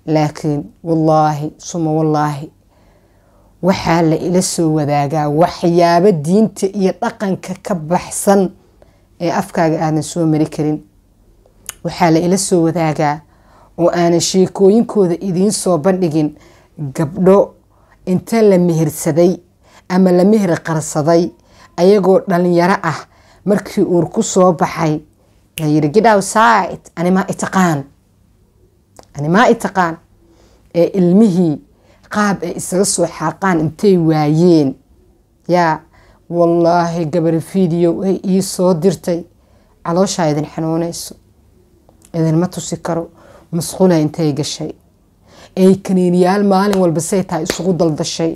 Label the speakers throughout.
Speaker 1: laakiin wallaahi suma wallaahi waxaa la ila soo wadaagaa waxyaabo diinta iyo dhaqanka ka baxsan ee afkaaga aadan soo mari karin waxaa la ila soo wadaagaa oo aanan sheekooyinkooda idiin soo bandhigin gabdho inta la mehirsaday ama la mehir qarsaday ayagoo dhalinyaro ah markii uur ku soo baxay la yiri gidhaw saaid animaa itaqaan animaa itaqaan ee ilmihii qaab ay isaga soo xaaqaan intay waayeen yaa wallaahi gabar video ay ii soo dirtay calooshaa idin xanuunayso idinma tusi karo masquula intay gashay ay kaniiniyaal maalin walba say tahay isugu daldashay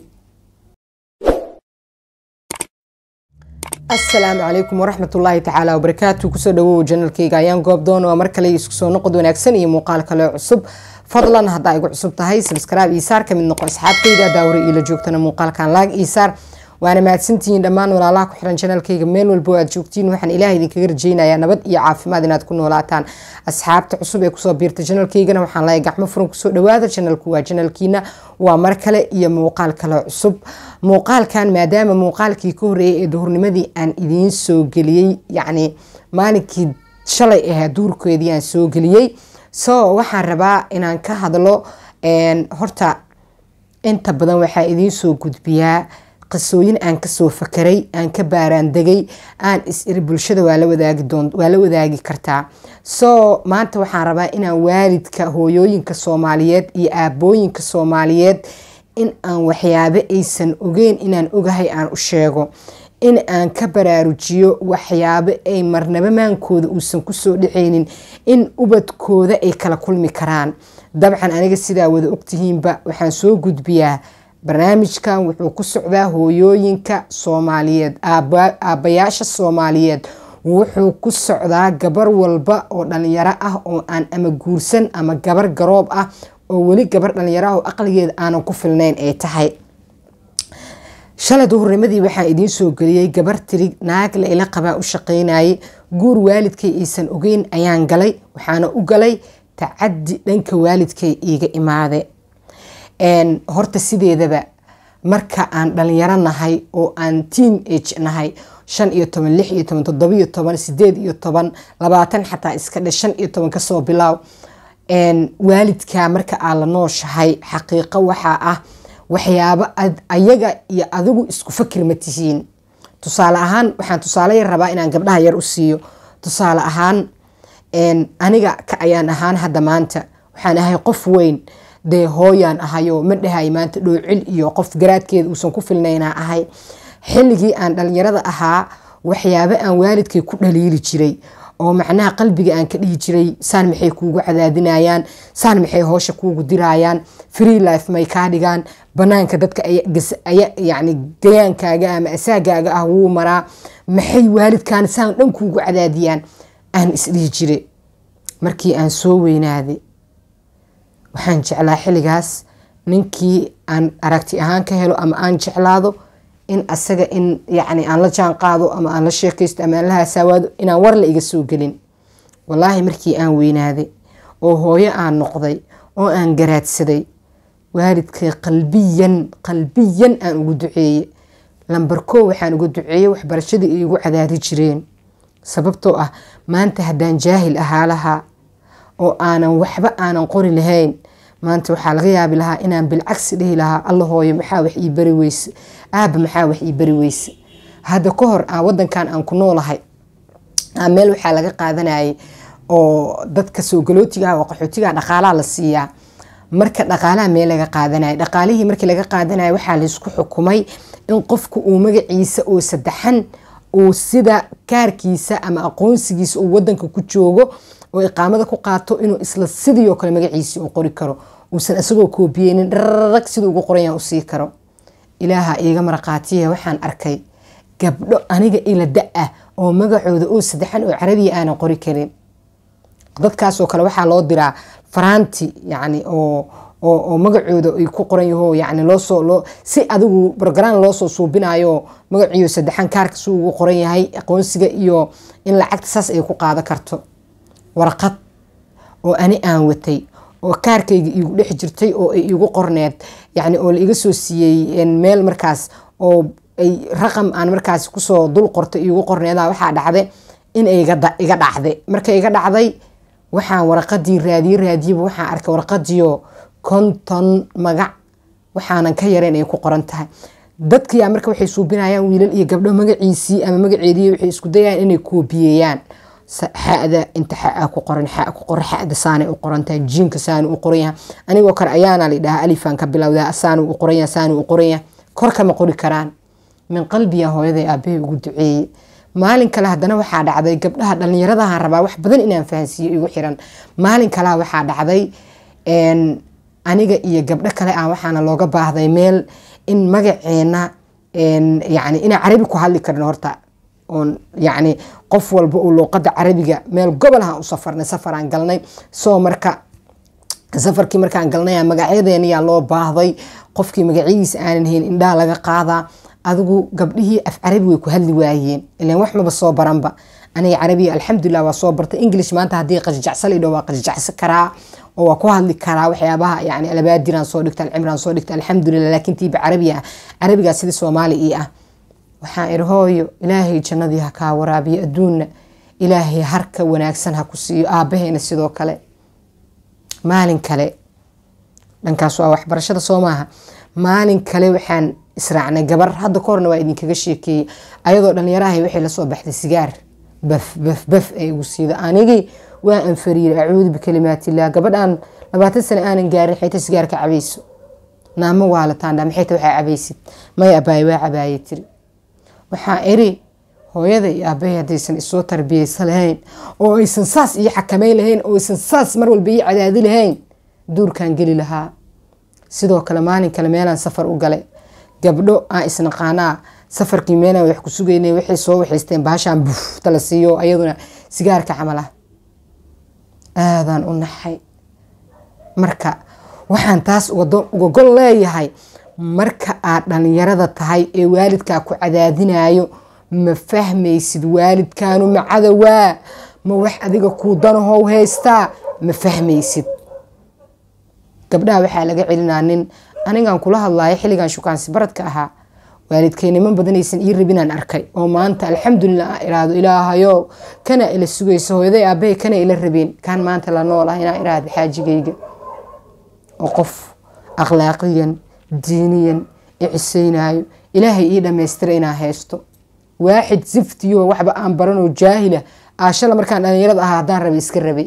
Speaker 1: asalaamu calaykum waraxmat ullaahi tacaala wabarakaatu kusoo dhawow janalkayga ayaan goobdoon waa mar kale isku soo noqod wanaagsan iyo muuqaal kale cusub fadlan haddaa igu cusub tahay sabskraibe iisaar kamid noqo asxaabtayda daawre iila joogtana muuqaalkan laag iisaar waana mahadsantihiin dhammaan walaalaha ku xiran janalkayga meel walbo aad joogtiin waxaan ilaah idinkaga rajeynayaa nabad iyo caafimaad inaad ku noolaataan asxaabta cusub ee kusoo biirta janalkaygana waxaan leeyahay gacmo furan kusoo dhawaada janalku waa janalkiina waa mar kale iyo muuqaal kale cusub muuqaalkan maadaama muuqaalkii ka horeeyay ee duhurnimadii aan idiin soo geliyey yacni maalinkii shalay ahaa duurkeedii aan soo geliyey so waxaan rabaa inaan ka hadlo horta inta badan waxaa idiin soo gudbiyaa qisooyin aan kasoo fakaray aan ka baaraandegay aan is-iri bulshada waa la wadaagi kartaa so maanta waxaan rabaa inaan waalidka hooyooyinka soomaaliyeed iyo aabooyinka soomaaliyeed in aan waxyaabo aysan ogeyn inaan ogahay aan u sheego in aan ka baraarujiyo waxyaabo ay marnaba maankooda uusan kusoo dhaceynin in ubadkooda ay kala kulmi karaan dabcan aniga sidaa wada ogtihiinba waxaan soo gudbiyaa barnaamijkan wuxuu ku socdaa hooyooyinka soomaaliyeed aabbayaasha soomaaliyeed wuxuu ku socdaa gabar walba oo dhalinyaro ah oo aan ama guursan ama gabar garoob ah oo weli gabar dhalinyaro ah oo aqligeeda aanan ku filnayn ay tahay shalay duhurnimadii waxaa idiin soo geliyey gabar tiri naag la ila qabaa u shaqeynayay guur waalidkay aysan ogeyn ayaan galay waxaana u galay tacadi dhanka waalidkay iiga imaade horta sideedaba marka aan dhalinyaro nahay oo aan teen age nahay shan iyo toban lix iyo toban toddobiyo toban sideed iyo toban labaatan xataa iska dhe shan iyo toban kasoo bilaaw waalidka marka aad la nooshahay xaqiiqo waxaa ah waxyaabo ayaga iyo adigu isku fakir ma tihiin tusaale ahaan waxaan tusaale yar rabaa inaan gabdhaha yar u siiyo tusaale ahaan aniga ka ayaan ahaan hadda maanta waxaan ahay qof weyn dee hooyaan ahayoo ma dhahay maanta dhoocil iyo qof garaadkeeda uusan ku filnaynaa ahay xilligii aan dhalinyarada ahaa waxyaabo aan waalidkay ku dhaliili jiray oo macnaha qalbiga aan ka dhihi jiray saan maxay kuugu cadaadinayaan saan maxay hoosha kuugu dirayaan free life may kaa dhigaan banaanka dadka yani gayaankaaga ama asaagaaga ah wuu maraa maxay waalidkaan saan dhan kuugu cadaadiyaan aan isdhihi jire markii aan soo weynaaday waxaan jeclaa xilligaas ninkii aan aragti ahaan ka helo ama aan jeclaado in asaga in yacni aan la jaan qaado ama aan la sheekaysto ama aan la hasaawaado inaan war la iga soo gelin wallaahi markii aan weynaaday oo hooyo aan noqday oo aan garaadsaday waalidkay qalbiyan qalbiyan aan ugu duceeye lambar koo waxaan uga duceeyey waxbarashadii ay igu cadaadi jireen sababtoo ah maanta haddaan jaahil ahaa lahaa oo aanan waxba aanan qori lahayn maanta waxaa laga yaabi lahaa inaan bilcagsi dhihi lahaa alla hooyo maxaa wax ii bari weyse aaba maxaa wax ii bari weyse hadda ka hor aan wadankan aan ku noolahay meel waxaa laga qaadanayay oo dadka soo galootigaah oo qaxootigaha dhaqaalaha la siiyaa marka dhaqaalaha meel laga qaadanaya dhaqaalihii markii laga qaadanaya waxaa laysku xukumay in qofku uu magaciisa oo saddexan uu sida kaarkiisa ama aqoonsigiisa uu wadanka ku joogo oo iqaamada ku qaato inuu isla sidii oo kale magaciisii uu qori karo uusan isagoo koobiyeynin dhararag siduu ugu qoranyaa u sii karo ilaaha iiga maraqaatiya waxaan arkay gabdho aniga ila da-ah oo magacooda oo saddexan oo carabiya aanan qori karin dadkaasoo kale waxaa loo diraa faraanti yani oo oo magacooda ay ku qoran yaho yani loosoo loo si adigu brogram loosoo suubinayo magaciyo saddexan kaarka si ugu qoran yahay aqoonsiga iyo in lacagta saas ay ku qaado karto warqad oo ani aan watay oo kaarkayga iigu dhex jirtay oo ay iigu qorneed yani oo la iga soo siiyey meel markaas oo ay raqam aan markaas kusoo dul qorto iigu qorneeda waxaa dhacday in iga dhacday marka iga dhacday waxaan waraqadii raadiye raadiyeba waxaan arkay waraqadiio konton magac waxaanan ka yarayn ay ku qoran tahay dadkiyaa marka waxay suubinayaan wiilal iyo gabdho magaciisii ama magaceedii waxay isku dayayaan inay koobiyeeyaan xada inta xaa ku qoran xaa ku qoran xada saanay u qorantahay jiinka saani u qoran yahay anigoo kale ayaana la dhahaa alifan ka bilowdaa saani u qoran yahay saani u qoran yahay korkama qori karaan min qalbiya hooyaday aabbahay ugu duceeyey maalin kale haddana waxaa dhacday gabdhaha dhallinyaradahan rabaa wax badan inaan fahansiiyo igu xiran maalin kalea waxaa dhacday aniga iyo gabdho kale ah waxaana looga baahday meel in magaceena yani inaan carabi ku hadli karin horta oon yani qof walba uu luuqada carabiga meel gobolahan u safarnay safaraan galnay soo marka safarkii markaan galnay magacyadeeniyaa loo baahday qofkii magacyadiisa aanan hayn indhaha laga qaadaa adigu gabdhihii af carabi way ku hadli waayeen ilan wax maba soo baranba aniga carabiga alxamdulilah waa soo bartay english maanta haddii qajajacsan idho waa qajajacsan karaa oo waa ku hadli karaa waxyaabaha yani alabaadiraan soo dhigta alcimraan soo dhigta alxamdulilah laakiin tiiba carabiga ah carabigaa sidii soomaali ii ah waxaan iri hooyo ilaahay jannadii ha kaa waraabiyo adduunna ilaahay harka wanaagsan ha ku siiyo aabbaheena sidoo kale maalin kale dhankaas waa waxbarashada soo maaha maalin kale waxaan israacnay gabar hadda ka horna waa idinkaga sheekeeyey ayadoo dhallinyarahay waxay lasoo baxday sigaar baf baf baf ay igu siida anigii waa anfariiray acuudu bikalimaatillaah gabadhaan labaatan sane aanan gaarin xayta sigaar ka cabayso naamo waalataandha maxayta waxaa cabaysid may abaaye waa cabaaye tiri waxaa iri hooyada iyo aabahay haddaysan isoo tarbiyeysa lahayn oo aysan saas iyo xakameyn lahayn oo aysan saas mar walba ii cadaadi lahayn duurkaan geli lahaa sidoo kale maalin kale meelaan safar u galay gabdho aan isnaqaanaa safarkii meelaan wax ku sugaynay waxay soo waxaysteen baashaan bufta la siiyo ayaduna sigaarka camal ah aadaan u naxay marka waxaan taas uga gol leeyahay marka aad dhallinyarada tahay ee waalidkaa ku cadaadinayo ma fahmaysid waalidkaanu macadawaa ma wax adiga kuu danahow haystaa ma fahmaysid gabdhaha waxaa laga celinaa nin anigaan kula hadlayo xilligan shukaansi baradka ahaa waalidkay niman badanaysan ii rabinaan arkay oo maanta alxamdulilah aan iraahdo ilaahayo kana ila sugayso hooyaday aabahay kana ila rabeen kaan maanta la nool ah inaan iraahdo xaajigayga oo qof akhlaaqiyan diiniyan icisaynayo ilaahay ii dhammaystira inaan haysto waaxid siftiyo waxba aan baranoo jaahila aashala markaan dhallinyarada ahaa haddaan rabay iska rabay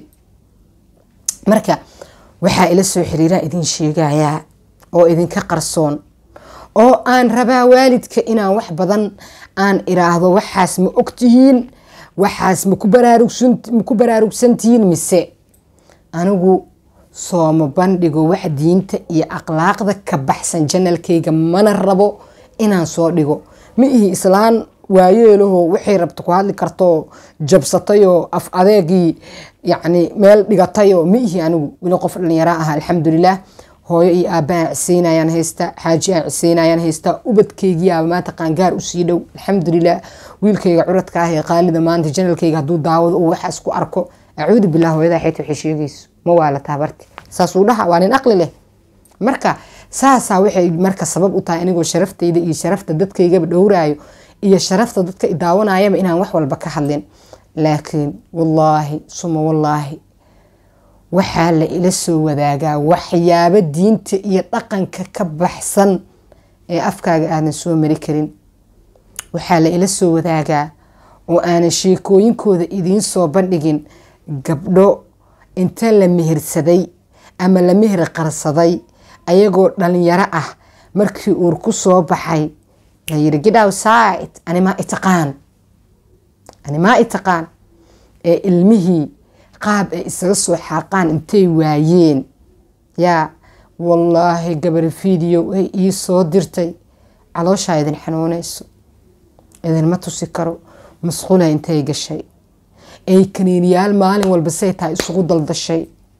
Speaker 1: marka waxaa ila soo xiriiraa idin sheegayaa oo idinka qarsoon oo aan rabaa waalidka inaan wax badan aan iraahdo waxaas ma ogtihiin waxaas maku baraarugsantihiin mise anigu sooma bandhigo wax diinta iyo akhlaaqda ka baxsan janalkayga mana rabo inaan soo dhigo ma ihi islaan waayeelaho waxay rabta ku hadli kartoo jabsatayoo af adeegii yacni meel dhigatayoo ma ihi anigu weli qof dhallinyara ah alxamdulilah hooyo iyo aabbahaan ciseynayaan haystaa xaaji aan ciseynayaan haystaa ubadkaygiyaaba maanta qaangaar usii dhow alxamdulilah wiilkayga curadka ah ee qaalida maanta janalkayga hadduu daawado uu waxaas ku arko acuudu bilah hooyadaa xayta waxay sheegayso ma waa la taabarti saasuu dhaha waa nin aqli leh marka saasaa waxay marka sabab u tahay anigoo sharaftayda iyo sharafta dadkaygaba dhowraayo iyo sharafta dadka daawanayaba inaan wax walba ka hadlin laakiin wallaahi suma wallaahi waxaa la ila soo wadaagaa waxyaabo diinta iyo dhaqanka ka baxsan ee afkaaga aadan soo mari karin waxaa la ila soo wadaagaa oo aanan sheekooyinkooda idiin soo bandhigin gabdho inta la mehirsaday ama la mehir qarsaday ayagoo dhalinyaro ah markii uur ku soo baxay layiri get outside animaa itaqaan animaa itaqaan ee ilmihii qaab ay isaga soo xaaqaan intay waayeen yaa wallaahi gabar video ay ii soo dirtay calooshaa idin xanuunayso idinma tusi karo masquula intay gashay ay kaniiniyaal maalin walba say tahay isugu daldashay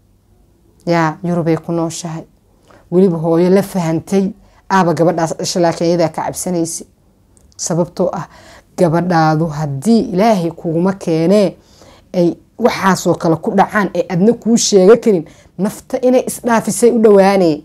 Speaker 1: yaa yurubay ku nooshahay weliba hooyo la fahantay aaba gabadhaas dhasha laakiin iyadaa ka cabsanaysa sababtoo ah gabadhaadu haddii ilaahay kuguma keenee ay waxaasoo kale ku dhacaan ee adna kuu sheega karin nafta inay isdhaafisay u dhowaanay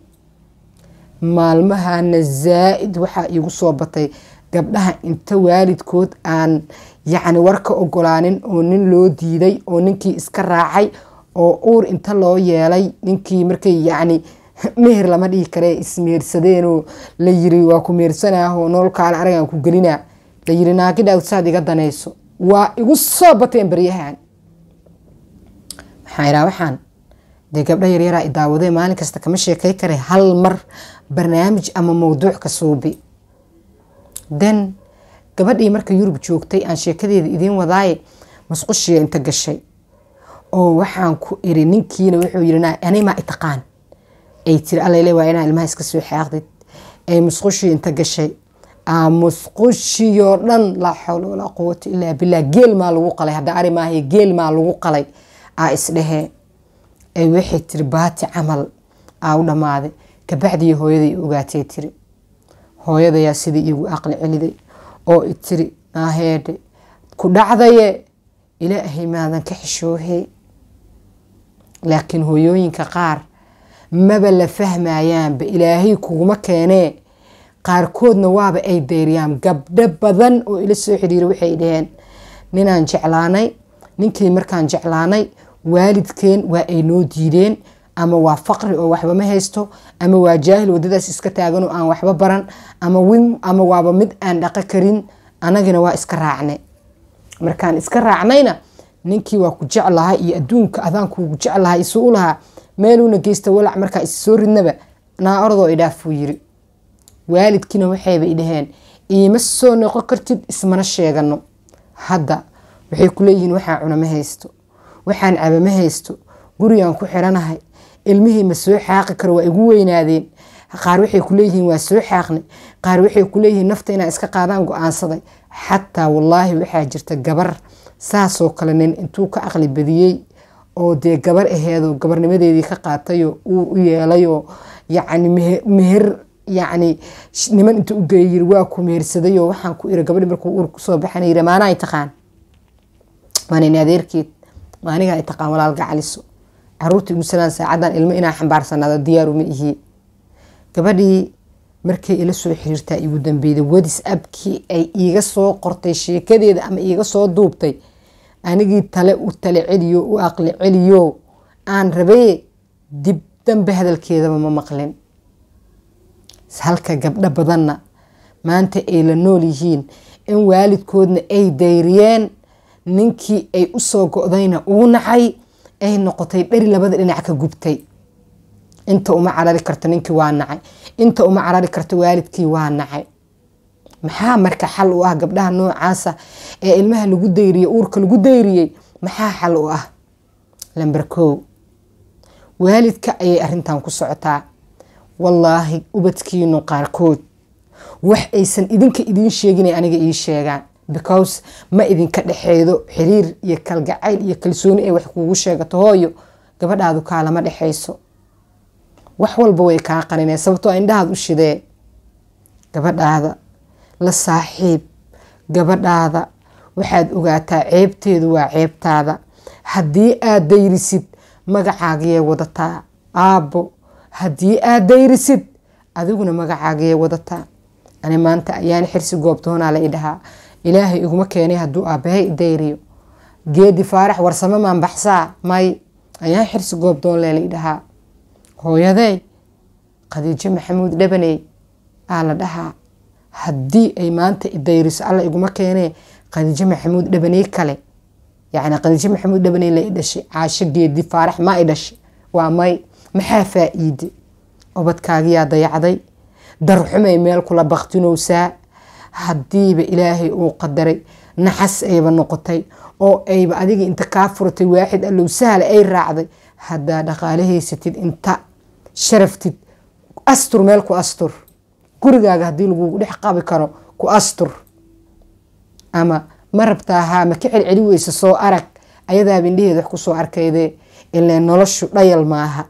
Speaker 1: maalmahana zaa-id waxaa iigu soo batay gabdhaha inta waalidkood aan yacni warka ogolaanin oo nin loo diiday oo ninkii iska raacay oo uur inta loo yeelay ninkii markay yacni meher lama dhihi kare ismehersadeenoo la yiri waa ku mehersanaaho nololkaale aragaan ku gelinaa la yiri naagidhaad saad iga danayso waa igu soo bateen baryahan maxaa idhaa waxaan dee gabdha yaryaraa i daawadee maalin kasta kama sheekay kare hal mar barnaamij ama mawduuc ka suubi den gabadhii marka yurub joogtay aan sheekadeeda idiin wadaaye masqushiya inta gashay oo waxaan ku iri ninkiina wuxuu yiri animaa itaqaan ay tiri allale waa inaa ilmaha iska soo xaaqdid ay musqushii inta gashay musqushiyoo dhan laa xawla walaa quwata ilaa billah geel maa lagu qalay hadda ari maahay geel maa lagu qalay aa isdhehee ay waxay tiri baati camal aa u dhammaaday kabacdii hooyaday ogaatay tiri hooyadayaa sidii iigu aqli celiday oo i tiri naaheedhe ku dhacdaye ilaahay maadan ka xishoohe laakiin hooyooyinka qaar maba la fahmayaanba ilaahay kuguma keenee qaarkoodna waaba ay deyriyaan gabdho badan oo ila soo xiriira waxay dhaheen ninaan jeclaanay ninkii markaan jeclaanay waalidkeen waa ay noo diideen ama waa faqri oo waxba ma haysto ama waa jaahil wadadaas iska taagan oo aan waxba baran ama waaba mid aan dhaqo karin anagina waa iska raacne markaan iska raacnayna ninkii waa ku jeclahaa iyo adduunka adaankuugu jeclahaa isuu u lahaa meeluuna geysta walac markaa is soo ridnaba naa orodoo idhaafuu yiri waalidkiina waxayba idhaheen iima soo noqon kartid ismana sheegano hadda waxay ku leeyihiin waxaan cuna ma haysto waxaan caba ma haysto gurigaan ku xiranahay ilmihii ma soo xaaqi karo waa igu weynaadeen qaar waxay ku leeyihiin waa soo xaaqnay qaar waxay ku leeyihiin nafta inaan iska qaadaan go-aansaday xataa wallaahi waxaa jirta gabar saasoo kale nin intuu ka aqli badiyey oo dee gabar aheedoo gabarnimadeedii ka qaatayoo uur u yeelayoo yacni meher yacni niman inta u geeya yiri waa ku mehersadayoo waxaan ku iri gabadhi markuu uur kusoo baxana yiri maanaa taqaan maanin adeerkeed maanigaa i taqaan walaal gacaliso caruurta igu salaan saacadan ilmo inaa xambaarsanaado diyaaruma ihi gabadhii markay ila soo xiriirtaa igu dambeyday wadis abkii ay iiga soo qortay sheekadeeda ama iiga soo duubtay anigii tale u tale celiyo u aqli celiyo aan rabaye dib dambe hadalkeedaba ma maqlin halka gabdho badanna maanta ay la nool yihiin in waalidkoodna ay dayriyeen ninkii ay usoo go-dayna uu nacay ay noqotay dhari labada dhinac ka gubtay inta uma carari karto ninkii waa nacay inta uma carari karto waalidkii waa nacay maxaa marka xal u ah gabdhaha noocaasa ee ilmaha lagu dayriyey uurka lagu dayriyey maxaa xal u ah lamber kow waalidka ayay arintan ku socotaa wallaahi ubadkiinu qaarkood wax aysan idinka idiin sheeginay aniga ii sheegaan because ma idinka dhexeedo xiriir iyo kalgacayl iyo kalsooni ay wax kuugu sheegato hooyo gabadhaadu kaalama dhexayso wax walba way kaa qarineen sababtoo indhahaad u shidee gabadhaada la saaxiib gabadhaada waxaad ogaataa ceebteedu waa ceebtaada haddii aad dayrisid magacaagiyay wadataa aabbo haddii aad dayrisid adiguna magacaagiyay wadataa ani maanta ayaan xirsi goobtoonaa la idhahaa ilaahay iguma keenay hadduu aabbahay idayriyo geedi faarax warsame maan baxsaa may ayaan xirsi goobdoon lee la idhahaa hooyadey khadiijo maxamuud dhabaney aa la dhahaa haddii ay maanta idayriso alla iguma keenee khadiijo maxamuud dhabaney kale yacni khadiijo maxamuud dhabaney la i dhashay caasho geedi faarax ma i dhashay waa may maxaa faa-iide obadkaagiyaa dayacday darxumay meel kula baktinowsaa haddiiba ilaahay uu qadaray naxas ayba noqotay oo ayba adiga inta kaa furatay waaxid allow sahla ay raacday haddaa dhaqaale haysatid inta sharaftid astur meel ku astur gurigaaga haddii lagugu dhex qabi karo ku astur ama ma rabtaa haa ma ka celceli weysa soo arag ayadaaba indhaheed wax kusoo arkayde ilee noloshu dhayal maaha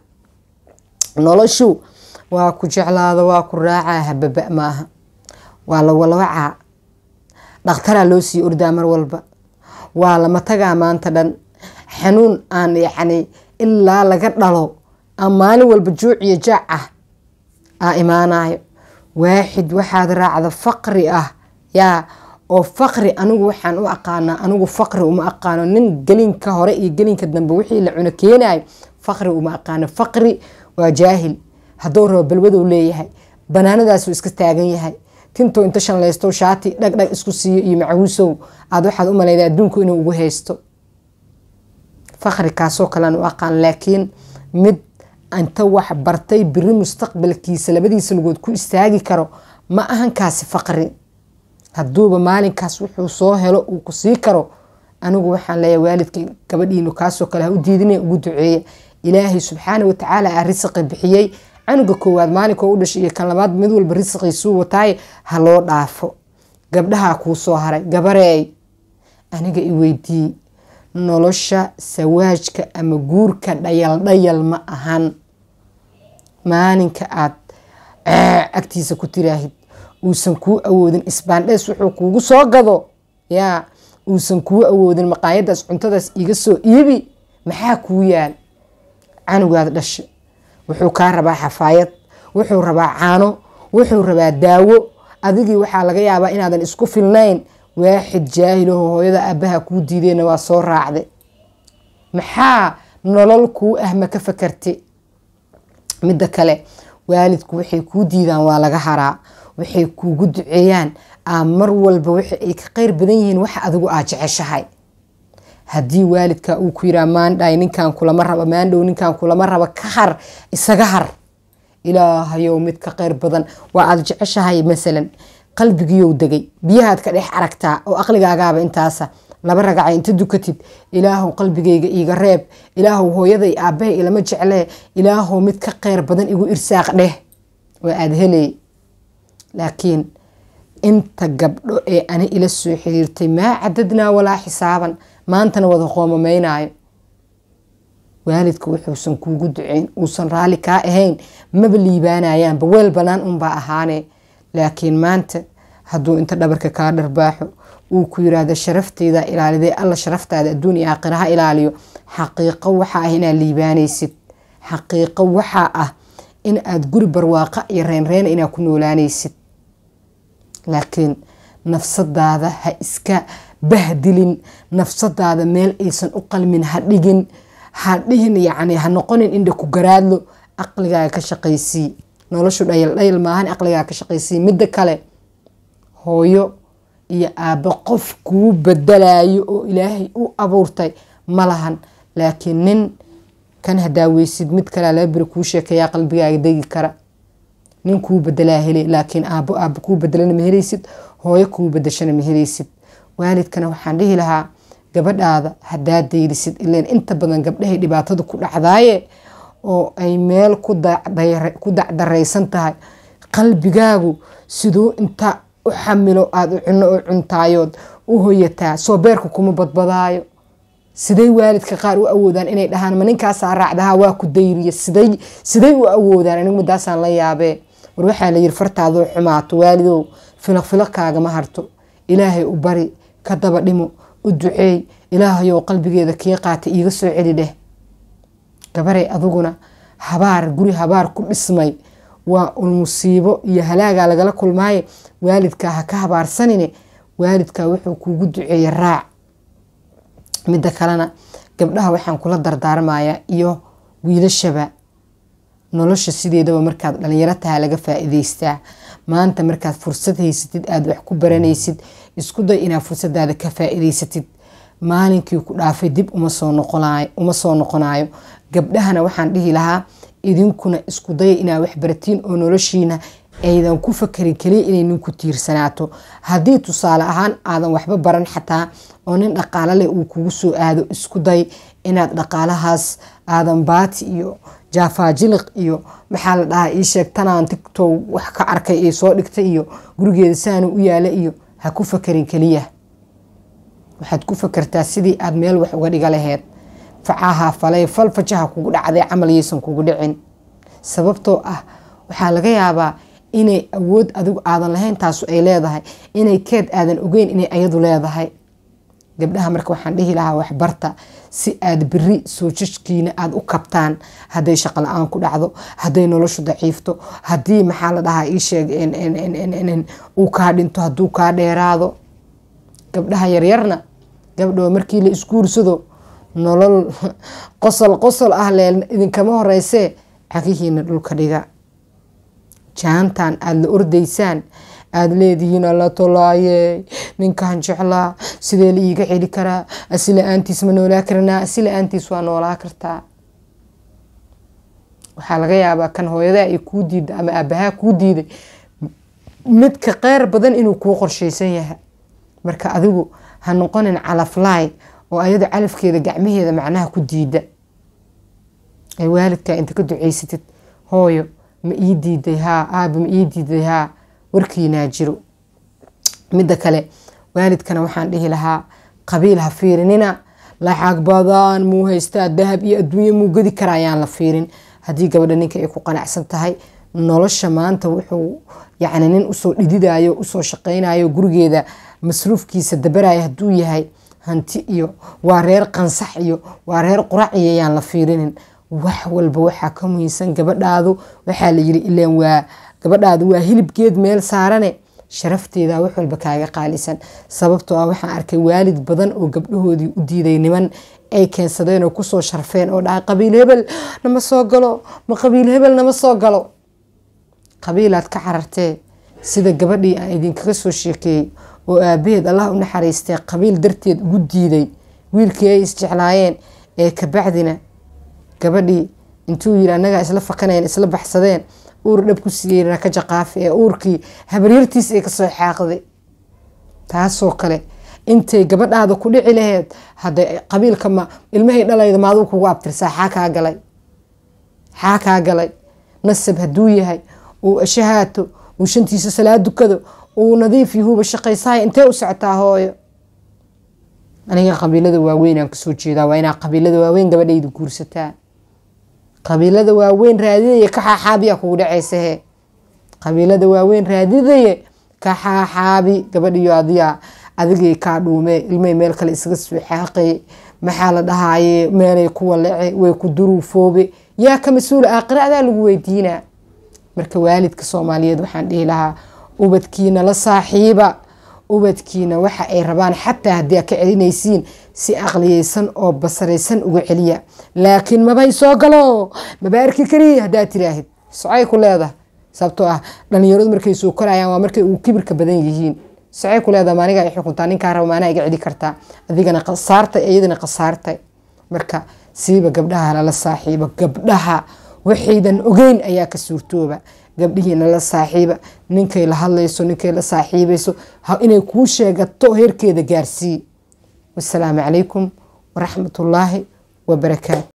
Speaker 1: noloshu waa ku jeclaado waa ku raacaa hababa maaha waa la walwacaa dhakhtaraa loo sii ordaa mar walba waa lama tagaa maanta dhan xanuun aan yacni ilaa laga dhalo a maalin walba juuc iyo jaac ah aa imaanayo waaxid waxaad raacda faqri ah yaa oo faqri anigu waxaan u aqaanaa anigu faqri uma aqaano nin gelinka hore iyo gelinka dambe wixii la cuno keenayo faqri uma aqaano faqri waa jaahil hadduu rabo balwadow leeyahay banaanadaasuu iska taagan yahay tintou inta shanlaysto shaati dhagdhag isku siiyo iyo macawiisow aad waxaad u malayda adduunku inuu ugu haysto faqri kaasoo kalean u aqaan laakiin mid inta wax bartay biri mustaqbalkiisa labadiisa lugood ku istaagi karo ma ahan kaasi faqri hadduuba maalinkaas wuxuu soo helo uu ku sii karo anigu waxaan leeyahay waalidka gabadhiinu kaasoo kale ha u diidina ugu duceeya ilaahay subxaana watacaala aa risiqi bixiyey canuga koowaad maalinkoo u dhashay iyo kan labaad mid walba risiqiisuu wataaye ha loo dhaafo gabdhahaa kuu soo haray gabareey aniga i weydii nolosha sawaajka ama guurka dhayal dhayal ma ahan maalinka aad agtiisa ku tiraahid uusan kuu awoodin isbaandhees wuxuu kuugu soo gado yaa uusan kuu awoodin maqaayadaas cuntadaas iga soo iibi maxaa kuu yaal canugaad dhasha wuxuu kaa rabaa xafaayad wuxuu rabaa caano wuxuu rabaa daawo adigii waxaa laga yaabaa inaadan isku filnayn waaxid jaahilaho hooyada aabaha kuu diideyna waa soo raacday maxaa nolol kuu ah ma ka fakarti midda kale waalidku waxay kuu diidaan waa laga haraa waxay kuugu duceeyaan aa mar walba waxa ay ka qeyr badan yihiin waxa adigu aad jeceshahay haddii waalidka uu ku yiraa maandhay ninkan kulama raba maandhow ninkan kulama raba ka har isaga har ilaahayow mid ka qeyr badan waa aad jeceshahay masalan qalbigiiyow degay biyahaad ka dhex aragtaa oo aqligaagaaba intaasa laba ragaca inta dukatid ilaahow qalbigayga iiga reeb ilaahow hooyaday aabbahay ilama jeclee ilaahow mid ka qeyr badan igu irsaaq dheh waa aada helay laakiin inta gabdho ee ani ila soo xiriirtay maa cadadnaa walaa xisaaban maantana wada qoomamaynaayo waalidka wuxuusan kuugu duceyn uusan raalli kaa ahayn maba liibaanayaanba weel banaan unbaa ahaane laakiin maanta hadduu inta dhabarka kaa dharbaaxo uu ku yiraahdo sharafteyda ilaalidee alla sharaftaada adduun iyo aakhira ha ilaaliyo xaqiiqo waxaa ah inaad liibaanaysid xaqiiqo waxaa ah in aad guri barwaaqa iyo reynreena inaad ku noolaanaysid laakiin nafsadaada ha iska bahdilin nafsadaada meel aysan u qalmin ha dhigin ha dhihin yacni ha noqonin indha ku garaadlo aqligaaga ka shaqaysii noloshu dhayal dhayal maahan aqligaaga ka shaqaysii midda kale hooyo iyo aabbo qof kuu badalayo oo ilaahay u abuurtay ma lahan laakiin nin kan hadaaweysid mid kalea laba beri kuu sheekeeyaa qalbigaaga degi kara nin kuu bedelaa hele laakiin aabbo aabbo kuu bedelana ma helaysid hooyo kuu bedeshana ma helaysid waalidkana waxaan dhihi lahaa gabadhaada hadaa dayrisid ileen inta badan gabdhahay dhibaatada ku dhacdaaye oo ay meel ku dacdaraysan tahay qalbigaagu siduu inta u xamilo aada u cuno u cuntaayood u hoyataa soo beerka kuma badbadaayo siday waalidka qaar u awoodaan inay dhahaan ma ninkaasaa raacdaha waa ku dayriya siday siday u awoodaan anigu madaasaan la yaabee war waxaa layiri fartaadoo xumaato waalidow filaq filaqkaagama harto ilaahay u bari ka daba dhimo u duceey ilaahayow qalbigeeda kii qaata iiga soo celi dheh gabaray adiguna habaar guri habaar ku dhismay waa un musiibo iyo halaagaa lagala kulmaaye waalidkaa ha ka habaarsanine waalidkaa wuxuu kuugu duceeye raac midda kalena gabdhaha waxaan kula dardaarmayaa iyo wiilashaba nolosha sideedaba markaad dhalinyaro taha laga faa-iideystaa maanta markaad fursad haysatid aada wax ku baranaysid isku day inaad fursadaada ka faa-iideysatid maalinkii ku dhaafay dib uma soo noqonayo gabdhahana waxaan dhihi lahaa idinkuna isku daya inaad waxbaratiin oo noloshiina aydan ku fakarin keliya inay ninku tiirsanaato haddii tusaale ahaan aadan waxba baran xataa oo nin dhaqaalo leh uu kugu soo aado isku day inaad dhaqaalahaas aadan baati iyo jaafaajiliq iyo maxaa la dhahaa ii sheeg tanaan tigtow wax ka arkay ee soo dhigtay iyo gurigeeda saanu u yaala iyo ha ku fakarin keliya waxaad ku fakartaa sidii aad meel wax uga dhiga laheyd facaha falay fal fajaha kugu dhacday camal yaysan kugu dhicin sababtoo ah waxaa laga yaabaa inay awood adigu aadan lahayn taasu ay leedahay inay keed aadan ogeyn inay ayadu leedahay gabdhaha marka waxaan dhihi lahaa waxbarta si aad beri soojajkiina aada u kabtaan hadday shaqo la-aan ku dhacdo hadday noloshu daciifto haddii maxaa la dhahaa ii sheeg uu kaa dhinto hadduu kaa dheeraado gabdhaha yaryarna gabdhoo markii la isguursado nolol qosol qosol ah leel idinkama horeysee cagihiina dhulka dhiga jaantan aada la ordaysaan aada leedihiin alla tolaaye ninkan jeclaa sidee la iiga celi karaa asi la-aantiis ma noolaa karanaa asi la-aantiis waa noolaa kartaa waxaa laga yaabaa kan hooyadaa ay kuu diida ama aabahaa kuu diiday midka qeyr badan inuu kuu qorsheysan yahay marka adigu ha noqonin calaflaay oo ayado calafkeeda gacmaheeda macnaha ku diida ay waalidkaa inta ka duceysatid hooyo ma ii diiday haa aaba ma ii diiday haa warkiinaa jiro midda kale waalidkana waxaan dhihi lahaa qabiil ha fiirinina lacag badan muu haystaa dahab iyo adduunye muu gedi kara ayaan la fiirin haddii gabadha ninka ay ku qanacsan tahay nolosha maanta wuxuu yacni nin usoo dhididayo usoo shaqaynayo gurigeeda masruufkiisa dabaraya hadduu yahay hanti iyo waa reer qansax iyo waa reer qurac iyo ayaan la fiirinin wax walba waxaa ka muhiimsan gabadhaadu waxaa la yiri ilaan waa gabadhaadu waa hilibgeed meel saarane sharafteeda wax walba kaaga qaalisan sababtoo ah waxaan arkay waalid badan oo gabdhahoodii u diiday niman ay keensadeen oo kusoo sharfeen oo dhahay qabiil hebel nama soo galo ma qabiil hebel nama soo galo qabiilaad ka carartee sida gabadhii aan idinkaga soo sheekeeyey oo aabaheed allah u naxariistay qabiil darteed ugu diiday wiilkii ay isjeclaayeen ee kabacdina gabadhii intuu yiri annagaa isla fakaneen isla baxsadeen uur dhab ku siiyey ka jaqaafi ee uurkii habaryartiis ay kasoo xaaqday taasoo kale intay gabadhaada ku dhici laheyd hadda qabiilka ma ilmahay dhalayda maaduu kugu abtirsaa xaa kaa galay xaa kaa galay nasab hadduu yahay uu shahaato uu shantiisa salaad dukado uu nadiif yahuuba shaqaysahay intee u socotaa hooyo aniga qabiilada waaweynaan kasoo jeedaa waa inaa qabiilada waaweyn gabadhayda guursataa qabiilada waaweyn raadidaya ka xaaxaabiyaa kugu dhacaysahe qabiilada waaweyn raadidaya ka xaaxaabi gabadhiyo adiyaa adigay kaa dhuume ilmay meel kale isaga soo xaaqay maxaa la dhahaaye meelay ku walace way ku duruufoobe yaa ka mas-uula aakhira adaa lagu weydiinaa marka waalidka soomaaliyeed waxaan dhihi lahaa ubadkiina la saaxiiba ubadkiina waxa ay rabaan xataa haddii a ka celinaysiin si aqliyeysan oo basaraysan uga celiya laakiin mabay soo galo maba arki kariya haddaad tiraahid socay ku leedahay sababtoo ah dhalinyaradu markay soo korayaan waa markay uu kibirka badan yihiin socay ku leedahay maaniga ay xukuntaa ninkaa raba maanaa iga celi kartaa adigana qasaartay iyadana qasaartay marka siiba gabdhaha lala saaxiibo gabdhaha waxaydan ogeyn ayaa ka suurtooba gabdhihiina la saaxiiba ninkay la hadlayso ninkay la saaxiibayso inay kuu sheegato heerkeeda gaarsii wasalaamu calaykum waraxmatullaahi wabarakaatu